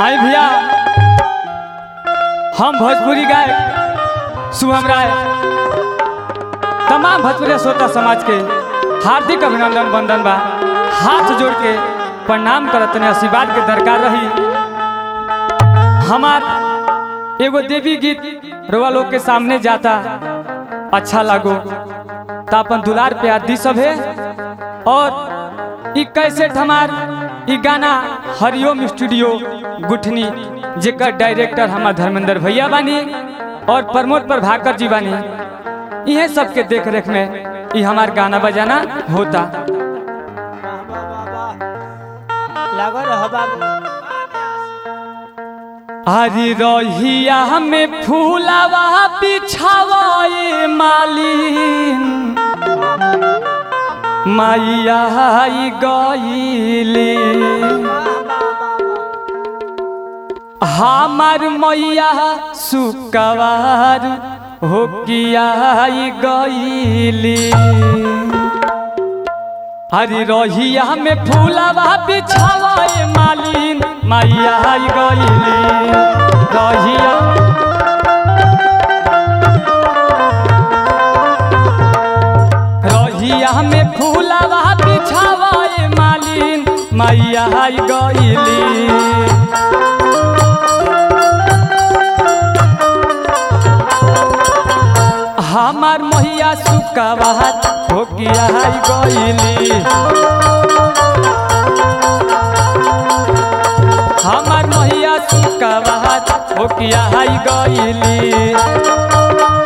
आई भैया हम भोजपुरी गाय शुभम राय तमाम भोजपुरी श्रोता समाज के हार्दिक अभिनंदन वंदन बा हाथ जोड़ के प्रणाम करत ने आशीर्वाद के दरकार रही हमार एगो देवी गीत रोवा लोग के सामने जाता अच्छा लागो तो अपन दुलार प्यार दी सब है और ई कैसेट हमार ई गाना हरिओम स्टूडियो गुठनी जेकर डायरेक्टर हमार धर्मेंद्र भैया बानी और प्रमोद प्रभाकर जी बानी इहे सबके देख रेख में ई हमार गाना बजाना होता लागो रह बाबू हरी रहिया में फूलावा बिछावाए मालिन मैया आई गईली हमार मैया सुकवार हो आई गईली हरी रहिया में फूलावा बिछावाए मालिन मैया आई गईली रहिया रहिया में फूलावा बिछावाए मालिन मैया आई गईली हमार मैया सुकवार हो आई गईली हमार मैया सुकवार हो आई गईली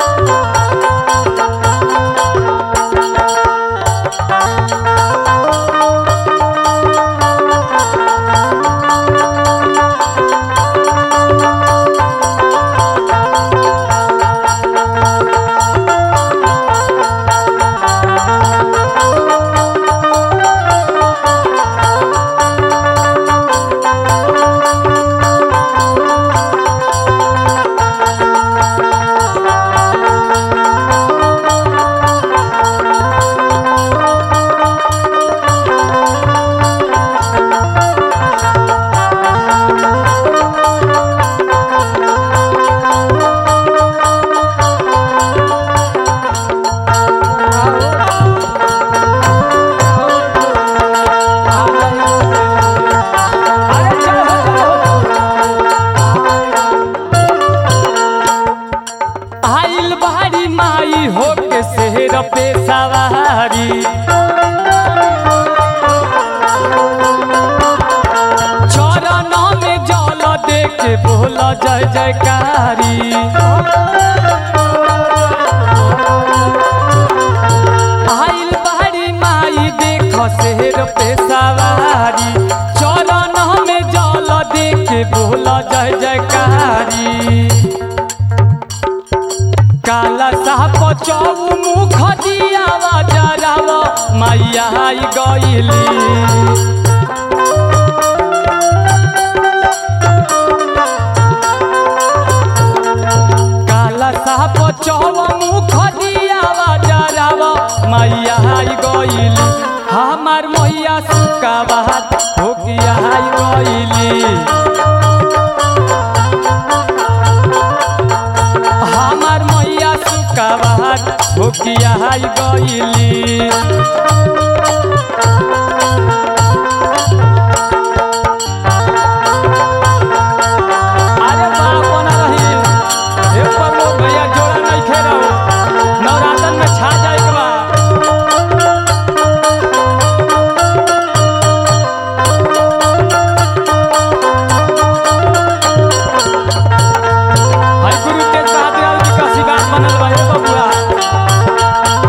अरे चलो, चलो। आइल बारी माई हो के शहर पे सवारी चरण में जल दे के बोल जय जयकारी आइल बारी माई देख शहर पे सवारी चरण में जल दे के बोल जय जयकारी काला साहब चौमुख दियावा जरावा मैया आई गईली काला साहब चौमुख दियावा जरावा मैया आई गईली हमार मैया सुकाबात हो गया आई गईली हमार मैया सुकाबात भोकिया आई गईली अरे बाप बना रही हे प्रमोद भैया जोड़ा नहीं खेलो नवरातन में छा जाए के बा हाय गुरु तेज बहादुर जी का आशीर्वाद बनल बा हे बबुआ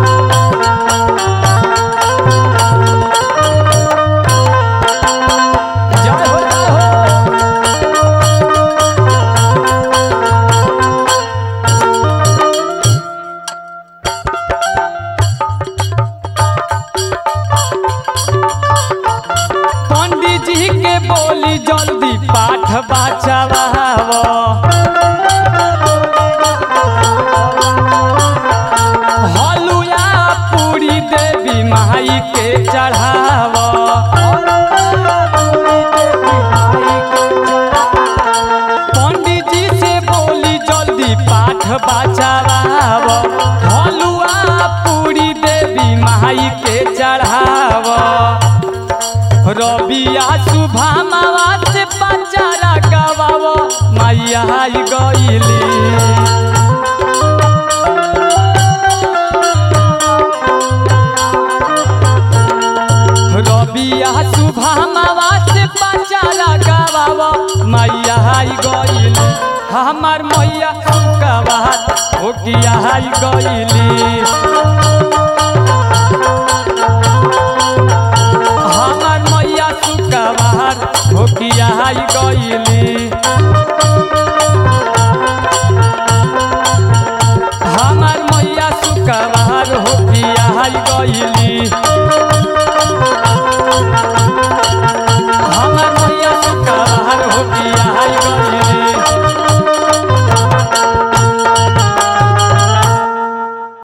जय हो जय हो पंडित जी के बोली जल्दी पाठ बचावा हलुआ पूरी देवी माई के चढ़ावा रबिया सुभामावा से पचारा गवाव मैया आई गईली रबिया सुभामावा से पचारा गवाव मैया आई गईली हमार मैया गवात ओकिया आई गईली